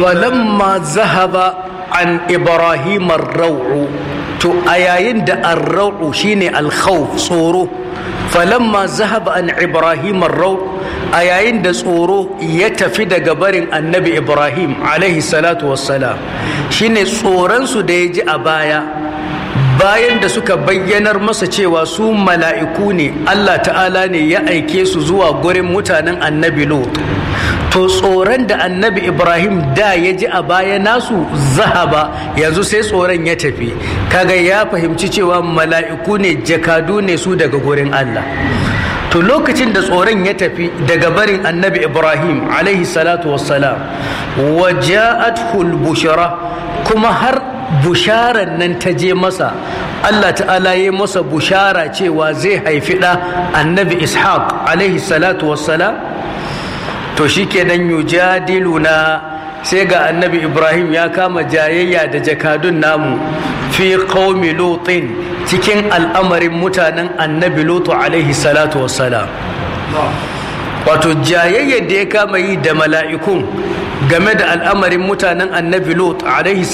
falamma zahaba an ibrahim ar-raw'u to a yayin da ar-raw'u shine al-khawf tsoro falamma zahaba an ibrahim ar-raw a yayin da tsoro ya tafi daga barin annabi ibrahim alaihi salatu wassalam shine tsoron su da ya ji a baya bayan da suka bayyanar masa cewa su mala'iku ne Allah ta'ala ne ya aike su zuwa gurin mutanen annabi lot to tsoron da annabi ibrahim da ya ji a baya nasu zahaba yanzu sai tsoron ya tafi kaga ya fahimci cewa mala'iku ne jakadu ne su daga gurin Allah to lokacin da tsoron ya tafi daga barin annabi ibrahim alaihi salatu wassalam wa ja'atul bushara kuma har busharar nan ta je masa Allah ta'ala ya masa bushara cewa zai haifi ɗa annabi ishaq alaihi salatu wassalam to shi kenan yujadiluna sai ga annabi ibrahim ya kama jayayya da jakadun namu fi qaumi lutin cikin al'amarin mutanen annabi lutu alaihi salatu wassalam wato jayayyar da ya kama yi da mala'ikun game da al'amarin mutanen annabi lut alaihi